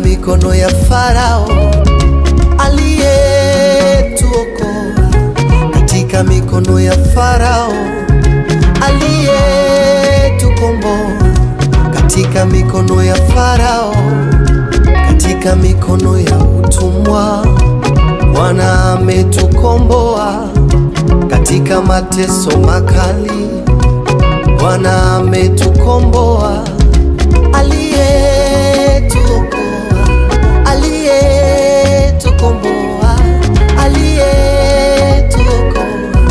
mikono ya Farao aliyetuokoa, katika mikono ya Farao aliyetukomboa, katika mikono ya Farao, katika mikono ya utumwa. Bwana ametukomboa katika mateso makali. Bwana ametukomboa, aliyetuokoa, aliyetukomboa, aliyetuokoa,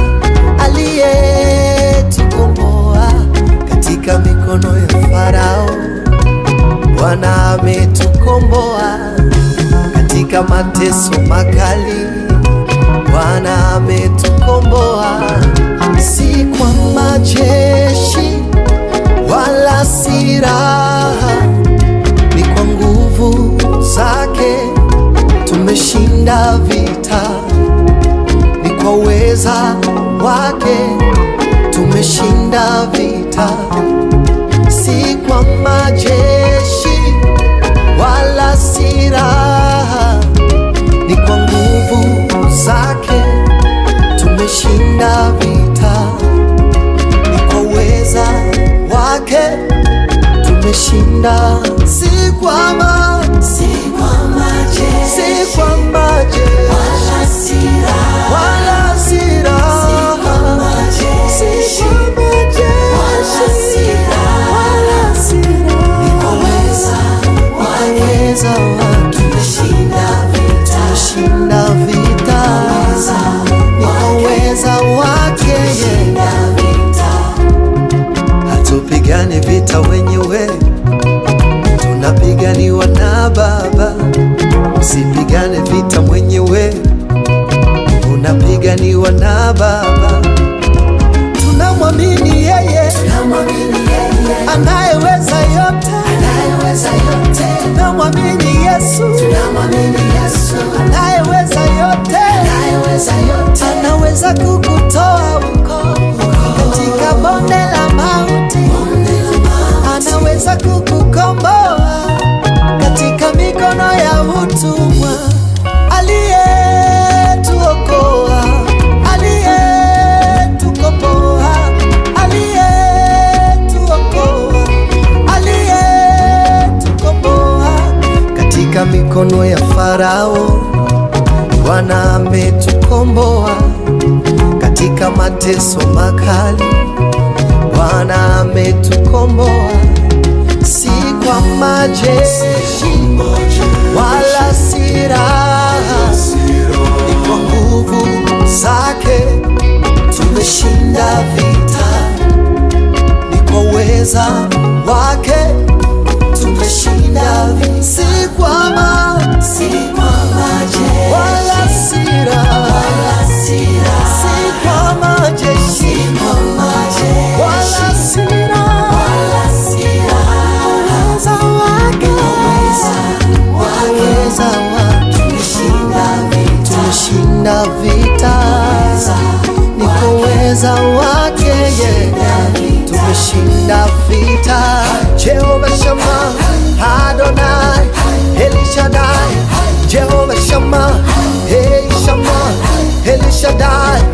aliyetukomboa katika mikono ya Farao. Bwana ametukomboa katika mateso makali. Bwana ametukomboa, si kwa majeshi wala silaha, ni kwa nguvu zake tumeshinda vita, ni kwa uweza wake tumeshinda vita, si kwa majeshi wala silaha, ni kwa nguvu zake tumeshinda vita, ni kwa uweza wake tumeshinda, si kwa ma, Si kwa majeshi si kwa majeshi wala silaha, wala silaha, majeshi si kwa majeshi wala silaha, wala silaha, kwa uweza wake uweza wake tumeshinda vita. tumeshinda vita, ni kwa uweza wake yeye. Tumeshinda vita. Hatupigani vita wenyewe, tunapiganiwa na Baba. Usipigane vita mwenyewe, unapiganiwa na Baba. Tunamwamini yeye Tunamwamini yeye anayeweza yote, anayeweza yote. tunamwamini Yesu Tunamwamini Yesu anayeweza yote, anayeweza yote. anaweza kukutoa huko katika bonde la mauti. Bonde la mauti. anaweza kukukomboa katika mikono ya utumwa, aliyetuokoa, aliyetukomboa, aliyetuokoa, aliyetukomboa katika mikono ya Farao. Bwana ametukomboa katika mateso makali. Bwana ametukomboa si kwa majeshi wala silaha, ni kwa nguvu zake tumeshinda vita, ni kwa uweza wake tumeshinda vita, si kwa ma Si kwa majeshi wala silaha, wala silaha, si kwa majeshi kwa majeshi wala silaha, wala silaha. uweza wake uweza wake Tumeshinda vita. tumeshinda vita, ni kwa uweza wake yeye tumeshinda vita. Jehova Shama, Adonai, Elishadai, Jehova Shama, Hey Shama, Elishadai,